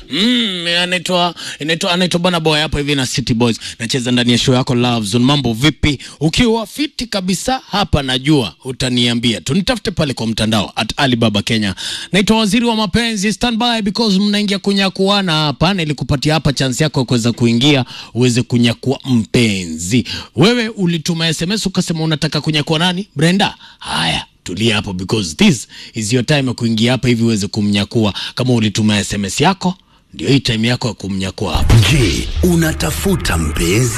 Mm, anaitwa anaitwa anaitwa Bana Boy hapa hivi na City Boys. Nacheza ndani ya show yako Love Zone. Mambo vipi? Ukiwa fiti kabisa hapa najua utaniambia. Tunitafute pale kwa mtandao at Alibaba Kenya. Naitwa Waziri wa Mapenzi. Stand by because mnaingia kunyakuana hapa. Nilikupatia hapa chance yako ya kuweza kuingia uweze kunyakua mpenzi. Wewe ulituma SMS ukasema unataka kunyakua nani? Brenda. Haya tulia hapo because this is your time ya kuingia hapa hivi uweze kumnyakua. Kama ulituma SMS yako, ndio hii time yako ya kumnyakua hapa. Je, unatafuta mpenzi?